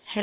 ሄሎ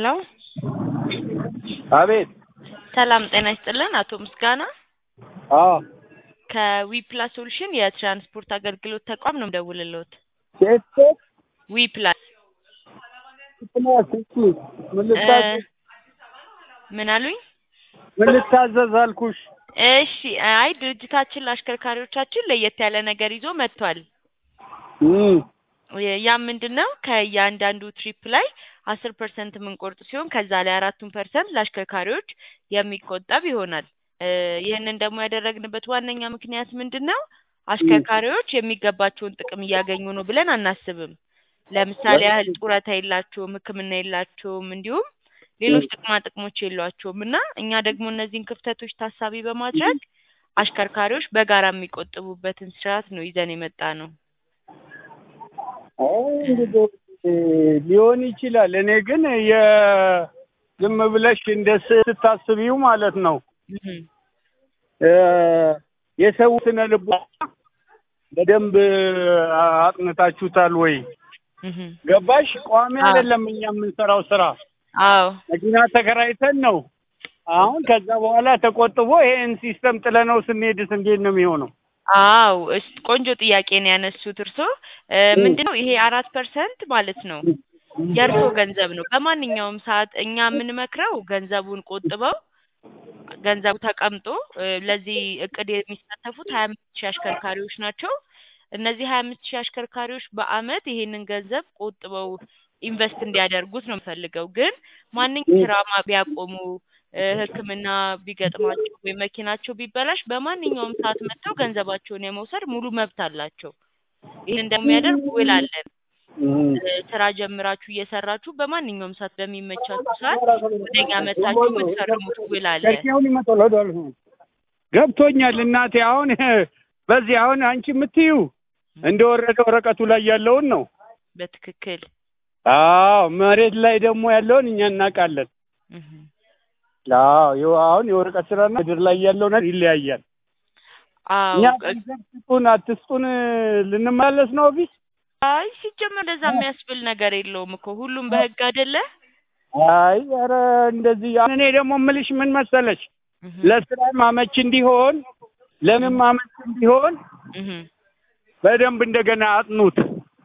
አቤት ሰላም ጤና ይስጥልን አቶ ምስጋና አዎ ከዊፕላስ ሶሉሽን የትራንስፖርት አገልግሎት ተቋም ነው የምደውልልዎት ሴት ሴት ዊፕላስ ምክንያት እሺ ምን ልታዘዝ ምን አሉኝ ምን ልታዘዝ አልኩሽ እሺ አይ ድርጅታችን ለአሽከርካሪዎቻችን ለየት ያለ ነገር ይዞ መጥቷል እም ያ ምንድን ነው ከእያንዳንዱ ትሪፕ ላይ አስር ፐርሰንት የምንቆርጥ ሲሆን ከዛ ላይ አራቱን ፐርሰንት ለአሽከርካሪዎች የሚቆጠብ ይሆናል እ ይህንን ደግሞ ያደረግንበት ዋነኛ ምክንያት ምንድን ነው አሽከርካሪዎች የሚገባቸውን ጥቅም እያገኙ ነው ብለን አናስብም ለምሳሌ ያህል ጡረታ የላቸውም ህክምና የላቸውም እንዲሁም ሌሎች ጥቅማ ጥቅሞች የሏቸውም እና እኛ ደግሞ እነዚህን ክፍተቶች ታሳቢ በማድረግ አሽከርካሪዎች በጋራ የሚቆጥቡበትን ስርዓት ነው ይዘን የመጣ ነው አይ እንግዲህ ሊሆን ይችላል እኔ ግን የ ዝም ብለሽ እንደ ስታስቢው ማለት ነው እህ እ የሰው ስነ ልቦና በደንብ አጥንታችሁታል ወይ እህ ገባሽ ቋሚ አዎ። አይደለም እኛ የምንሰራው ስራ አዎ መኪና ተከራይተን ነው አሁን ከዛ በኋላ ተቆጥቦ ይሄን ሲስተም ጥለነው ስንሄድስ እንዴት ነው የሚሆነው አዎ እስ ቆንጆ ጥያቄ ነው ያነሱት እርሶ እ ምንድነው ይሄ አራት ፐርሰንት ማለት ነው የእርሶ ገንዘብ ነው በማንኛውም ሰዓት እኛ የምንመክረው ገንዘቡን ቆጥበው ገንዘቡ ተቀምጦ እ ለዚህ እቅድ የሚሳተፉት ሀያ አምስት ሺህ አሽከርካሪዎች ናቸው እነዚህ ሀያ አምስት ሺህ አሽከርካሪዎች በአመት ይሄንን ገንዘብ ቆጥበው ኢንቨስት እንዲያደርጉት ነው የምፈልገው ግን ማንኛውም ስራ ማ- ቢያቆሙ እ ህክምና ቢገጥማቸው ወይም መኪናቸው ቢበላሽ በማንኛውም ሰዓት መጥተው ገንዘባቸውን የመውሰድ ሙሉ መብት አላቸው ይህን እንደሚያደርግ ውል አለን እ ስራ ጀምራችሁ እየሰራችሁ በማንኛውም ሰዓት በሚመቻችሁ ሰዓት ወደኛ መጥታችሁ የምትፈርሙት ውል አለ ከኪያውን ይመጣል ወደኋላ ገብቶኛል እናቴ አሁን በዚህ አሁን አንቺ የምትዩ እንደወረደ ወረቀቱ ላይ ያለውን ነው በትክክል አዎ መሬት ላይ ደግሞ ያለውን እኛ እናውቃለን እህ አዎ ይኸው አሁን የወረቀት ስራና ምድር ላይ ያለው ነገር ይለያያል አዎ እኛ ቅ- ገንዘብ ስጡን አትስጡን ልንመለስ ነው ኦፊስ አይ ሲጀመር እንደዛ የሚያስብል ነገር የለውም እኮ ሁሉም በህግ አይደለ አይ ኧረ እንደዚህ አሁን እኔ ደግሞ የምልሽ ምን መሰለሽ እህ ለስራም አመች እንዲሆን ለምንም አመች እንዲሆን እህ በደንብ እንደገና አጥኑት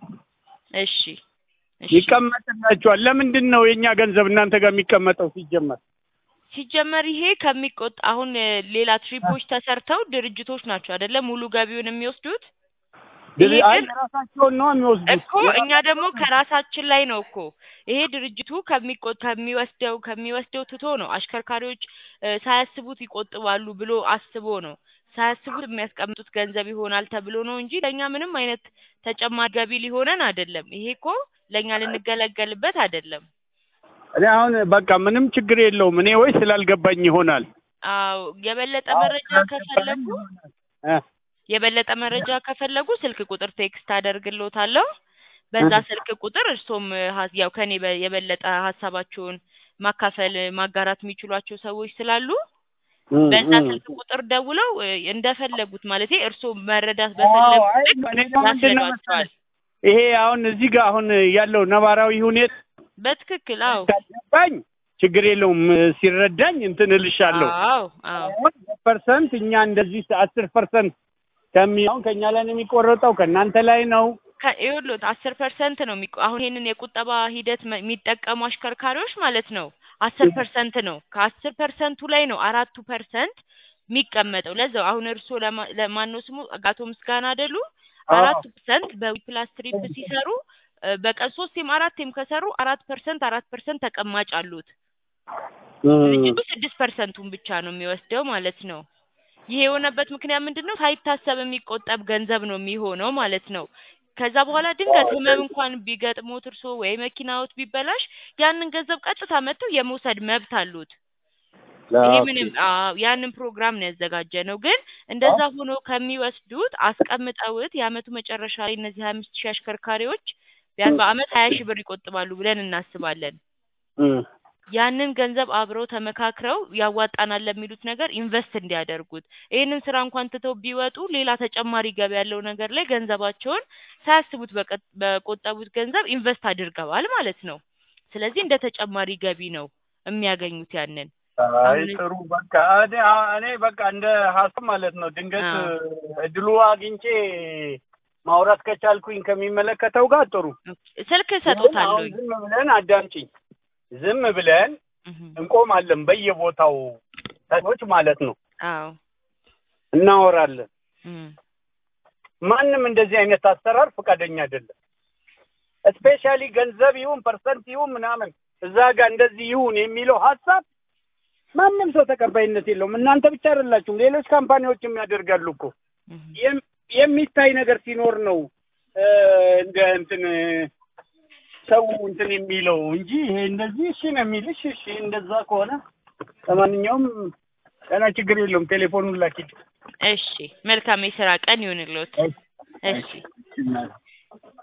እሺ እሺ ይቀመጥላችኋል ለምንድን ነው የእኛ ገንዘብ እናንተ ጋር የሚቀመጠው ሲጀመር ሲጀመር ይሄ ከሚቆጥ አሁን እ ሌላ ትሪፖች ተሰርተው ድርጅቶች ናቸው አይደለ ሙሉ ገቢውን የሚወስዱት ይሄ አይ ግን ራሳቸውን ነው የሚወስዱት እኮ እኛ ደግሞ ከራሳችን ላይ ነው እኮ ይሄ ድርጅቱ ከሚቆ ከሚወስደው ከሚወስደው ትቶ ነው አሽከርካሪዎች እ ሳያስቡት ይቆጥባሉ ብሎ አስቦ ነው ሳያስቡት የሚያስቀምጡት ገንዘብ ይሆናል ተብሎ ነው እንጂ ለእኛ ምንም አይነት ተጨማሪ ገቢ ሊሆነን አይደለም ይሄ እኮ ለእኛ ልንገለገልበት አይደለም እኔ አሁን በቃ ምንም ችግር የለውም እኔ ወይ ስላልገባኝ ይሆናል አዎ የበለጠ መረጃ ከፈለጉ እ የበለጠ መረጃ ከፈለጉ ስልክ ቁጥር ቴክስት አደርግልዎታለሁ በዛ ስልክ ቁጥር እርሶም ሀ- ያው ከኔ በ- የበለጠ ሀሳባቸውን ማካፈል ማጋራት የሚችሏቸው ሰዎች ስላሉ እም፣ በዛ እም። ስልክ ቁጥር ደውለው እ እንደፈለጉት ማለቴ እርሶ መረዳት አዎ በፈለጉት አይ ልክ እኔ ደግሞ ምንድን ነው ያስረዷቸዋል መሰለሽ ይሄ አሁን እዚህ ጋር አሁን ያለው ነባራዊ ሁኔታ በትክክል አዎ ካልገባኝ ችግር የለውም ሲረዳኝ እንትን እልሻለሁ አዎ አዎ አሁን ፐርሰንት እኛ እንደዚህ አስር ፐርሰንት ከሚ አሁን ከእኛ ላይ ነው የሚቆረጠው ከእናንተ ላይ ነው ከ- ይኸውልዎት አስር ፐርሰንት ነው የሚቆ አሁን ይሄንን የቁጠባ ሂደት መ- የሚጠቀሙ አሽከርካሪዎች ማለት ነው አስር ፐርሰንት ነው ከአስር ፐርሰንቱ ላይ ነው አራቱ ፐርሰንት የሚቀመጠው ለዛው አሁን እርስዎ ለማ- ለማነው ስሙ አቶ ምስጋና አይደሉ አራቱ ፐርሰንት በዊፕላስ ትሪፕ ሲሰሩ እ በቀን ሶስቴም አራቴም ከሰሩ አራት ፐርሰንት አራት ፐርሰንት ተቀማጭ አሉት ድርጅቱ ስድስት ፐርሰንቱን ብቻ ነው የሚወስደው ማለት ነው ይሄ የሆነበት ምክንያት ምንድን ነው ሳይታሰብ የሚቆጠብ ገንዘብ ነው የሚሆነው ማለት ነው ከዛ በኋላ ድንገት ህመም እንኳን ቢገጥሞት እርሶ ወይ መኪናዎት ቢበላሽ ያንን ገንዘብ ቀጥታ መጥተው የመውሰድ መብት አሉት ይሄ ምንም አዎ ያንን ፕሮግራም ነው ያዘጋጀ ነው ግን እንደዛ ሆኖ ከሚወስዱት አስቀምጠውት የአመቱ መጨረሻ ላይ እነዚህ ሀያ አምስት ሺህ አሽከርካሪዎች ቢያንስ በአመት ሀያ ሺህ ብር ይቆጥባሉ ብለን እናስባለን ያንን ገንዘብ አብረው ተመካክረው ያዋጣናል ለሚሉት ነገር ኢንቨስት እንዲያደርጉት ይህንን ስራ እንኳን ትተው ቢወጡ ሌላ ተጨማሪ ገቢ ያለው ነገር ላይ ገንዘባቸውን ሳያስቡት በቀ- በቆጠቡት ገንዘብ ኢንቨስት አድርገዋል ማለት ነው ስለዚህ እንደ ተጨማሪ ገቢ ነው የሚያገኙት ያንን አይ አሁን- ጥሩ በቃ እኔ እኔ በቃ እንደ ሀሳብ ማለት ነው ድንገት አዎ። እድሉ አግኝቼ ማውራት ከቻልኩኝ ከሚመለከተው ጋር ጥሩ ስልክ ግን እሰጦታለሁ አሁን ዝም ብለን አዳምጪኝ ዝም ብለን እንቆማለን በየቦታው ሰዎች ማለት ነው አዎ እናወራለን እም፣ ማንም እንደዚህ አይነት አሰራር ፈቃደኛ አይደለም ስፔሻሊ ገንዘብ ይሁን ፐርሰንት ይሁን ምናምን እዛ ጋር እንደዚህ ይሁን የሚለው ሀሳብ ማንም ሰው ተቀባይነት የለውም እናንተ ብቻ አይደላችሁም ሌሎች ካምፓኒዎችም ያደርጋሉ እኮ እም። የም- የሚታይ ነገር ሲኖር ነው እ፣ እንደ እንትን እ፣ ሰው እንትን የሚለው እንጂ ይሄ እንደዚህ እሺ ነው የሚልሽ እሺ እንደዛ ከሆነ ለማንኛውም ገና ችግር የለውም ቴሌፎኑን ላኪድ እሺ መልካም የስራ ቀን ይሁንልዎት እሺ እሺ